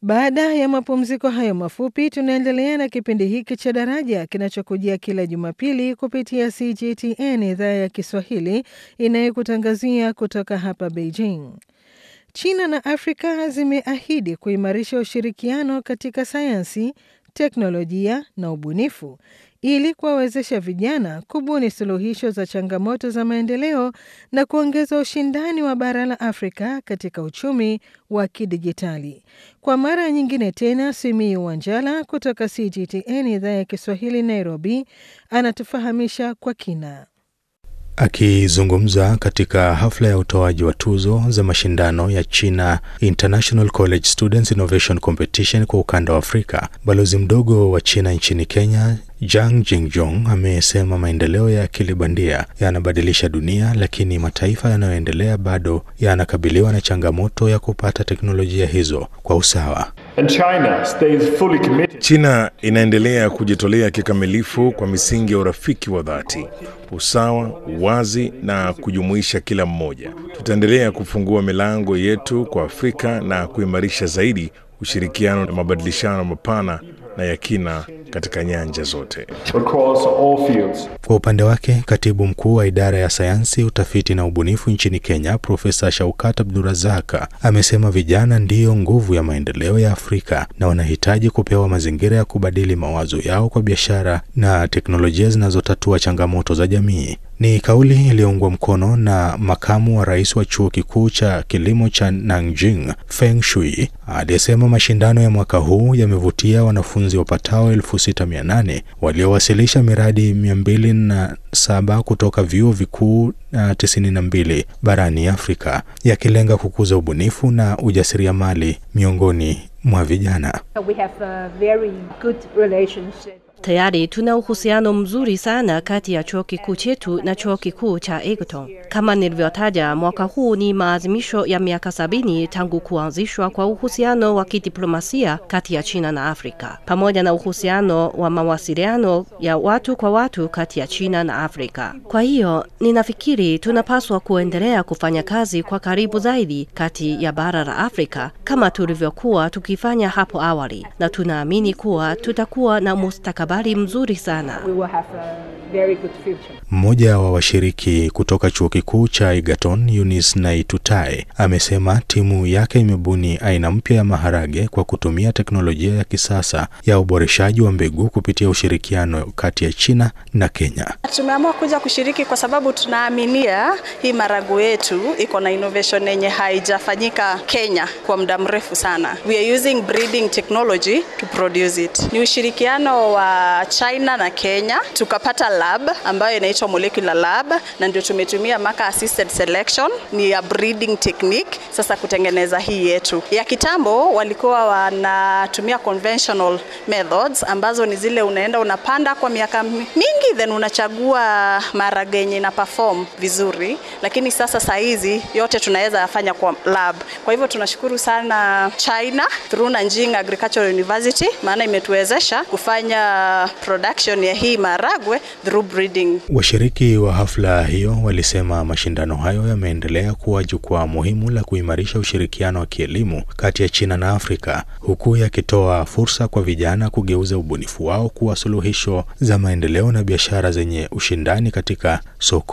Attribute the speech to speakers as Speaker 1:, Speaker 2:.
Speaker 1: Baada ya mapumziko hayo mafupi, tunaendelea na kipindi hiki cha Daraja kinachokujia kila Jumapili kupitia CGTN idhaa ya Kiswahili inayokutangazia kutoka hapa Beijing. China na Afrika zimeahidi kuimarisha ushirikiano katika sayansi, teknolojia na ubunifu ili kuwawezesha vijana kubuni suluhisho za changamoto za maendeleo na kuongeza ushindani wa bara la Afrika katika uchumi wa kidijitali. Kwa mara nyingine tena, Simiyu Wanjala kutoka CGTN idhaa ya Kiswahili Nairobi anatufahamisha kwa kina.
Speaker 2: Akizungumza katika hafla ya utoaji wa tuzo za mashindano ya China International College Students Innovation Competition kwa ukanda wa Afrika, balozi mdogo wa China nchini Kenya Jang Jingjong amesema maendeleo ya akili bandia yanabadilisha dunia, lakini mataifa yanayoendelea bado yanakabiliwa na changamoto ya kupata teknolojia hizo kwa usawa.
Speaker 3: And China stays fully committed.
Speaker 4: China inaendelea kujitolea kikamilifu kwa misingi ya urafiki wa dhati, usawa, uwazi na kujumuisha kila mmoja. Tutaendelea kufungua milango yetu kwa Afrika na kuimarisha zaidi ushirikiano na mabadilishano mapana na ya kina katika nyanja zote.
Speaker 3: across all fields.
Speaker 2: Kwa upande wake, katibu mkuu wa idara ya sayansi, utafiti na ubunifu nchini Kenya, Profesa Shaukat Abdurazaka amesema vijana ndiyo nguvu ya maendeleo ya Afrika na wanahitaji kupewa mazingira ya kubadili mawazo yao kwa biashara na teknolojia zinazotatua changamoto za jamii. Ni kauli iliyoungwa mkono na makamu wa rais wa chuo kikuu cha kilimo cha Nanjing, Feng Shui, aliyesema mashindano ya mwaka huu yamevutia wanafunzi wapatao 6800 waliowasilisha miradi 207 kutoka vyuo vikuu na 92 barani Afrika, yakilenga kukuza ubunifu na ujasiriamali miongoni mwa vijana.
Speaker 5: We have a very good relationship.
Speaker 6: Tayari tuna uhusiano mzuri sana kati ya chuo kikuu chetu na chuo kikuu cha Egerton. Kama nilivyotaja, mwaka huu ni maadhimisho ya miaka sabini tangu kuanzishwa kwa uhusiano wa kidiplomasia kati ya China na Afrika, pamoja na uhusiano wa mawasiliano ya watu kwa watu kati ya China na Afrika. Kwa hiyo ninafikiri tunapaswa kuendelea kufanya kazi kwa karibu zaidi kati ya bara la Afrika kama tulivyokuwa tukifanya hapo awali, na tunaamini kuwa tutakuwa na mustakabali mzuri sana.
Speaker 5: We will have a very good future.
Speaker 2: Mmoja wa washiriki kutoka chuo kikuu cha Egerton, Eunice Naitutae, amesema timu yake imebuni aina mpya ya maharage kwa kutumia teknolojia ya kisasa ya uboreshaji wa mbegu kupitia ushirikiano kati ya China na Kenya.
Speaker 7: Tumeamua kuja kushiriki kwa sababu tunaaminia hii marago yetu iko na innovation yenye haijafanyika Kenya kwa muda mrefu sana. We are using breeding technology to produce it. Ni ushirikiano wa China na Kenya, tukapata lab ambayo inaitwa molecular lab, na ndio tumetumia marker assisted selection, ni ya breeding technique sasa kutengeneza hii yetu. Ya kitambo walikuwa wanatumia conventional methods ambazo ni zile unaenda unapanda kwa miaka mingi then unachagua maharage yenye ina perform vizuri, lakini sasa saa hizi yote tunaweza yafanya kwa lab. Kwa hivyo tunashukuru sana China through Nanjing Agricultural University, maana imetuwezesha kufanya production ya hii maharagwe through breeding.
Speaker 2: Washiriki wa hafla hiyo walisema mashindano hayo yameendelea kuwa jukwaa muhimu la kuimarisha ushirikiano wa kielimu kati ya China na Afrika, huku yakitoa fursa kwa vijana kugeuza ubunifu wao kuwa suluhisho za maendeleo na biashara zenye ushindani katika soko